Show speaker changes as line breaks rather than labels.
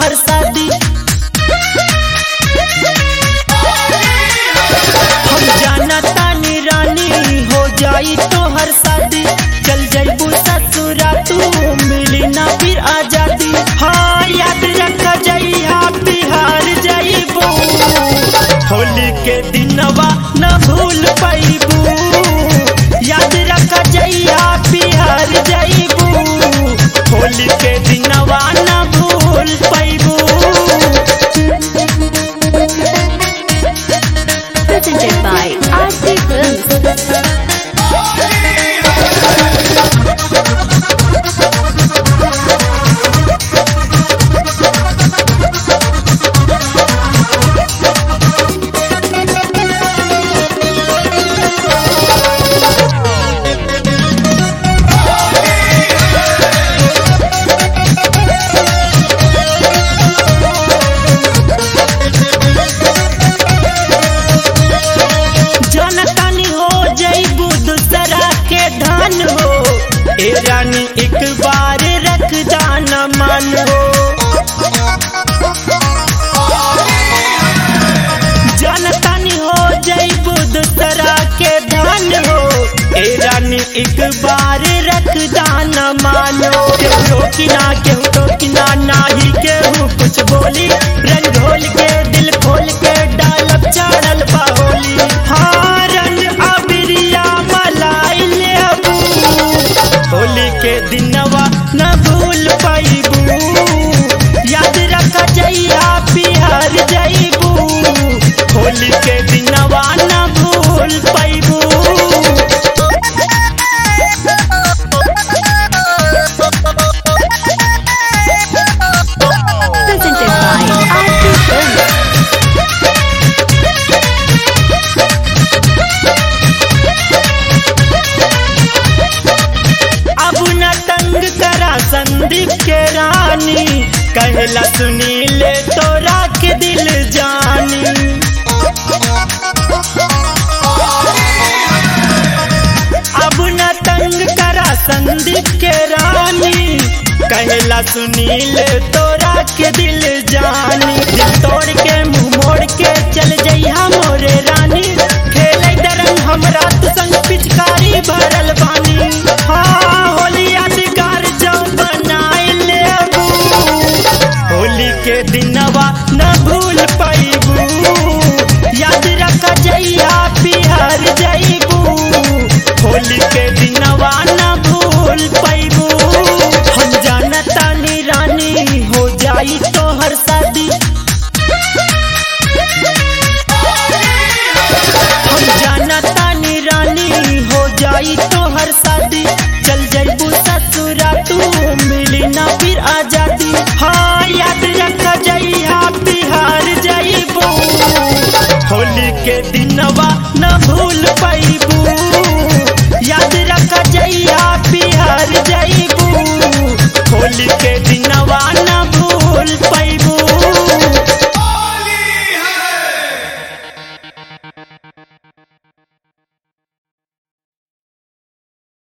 तोहर शादी हम जाना तानी रानी हो जाई तोहर शादी चल जाइबू ससुरा तू मिली ना फिर आजादी हाँ याद रख जइहा बिहार जाइबू होली के दिनवा न भूल पाइबू याद रख जइहा बिहार जाइबू होली के दिनवा न भूल पाइबू
Presented by RC Films.
जनतानी हो जइबू दूसरा के धन हो ए रानी एक बार रख दाना मन हो जनतानी हो जइबू दूसरा के धन हो ए रानी एक बार रख दाना मानो केहू रोकी ना केहू टोकी ना नाही केहू कुछ बोली रंग ढोल के दिल खोल के डालब चढ़ल बाहोली हाँ रंग अबिरिया मलाई ले अबू होली के दिनवा न भूल पाइबू याद रख जइया बिहार जइबू होली के दिनवा न भूल पाइबू
Presented by RC Films.
अब न तंग करा संदीप के रानी कहला सुनी ले तोरा के दिल जानी अब न तंग करा संदीप के रानी कहला सुनी ले तोरा के दिल जानी दिल तोड़ के मुंह मोड़ के चल जइहा मोरे रानी खेले दरंग हमरा तू संग पिचकारी भरल बानी हाँ होली यादगार जो बनाए ले अबू होली के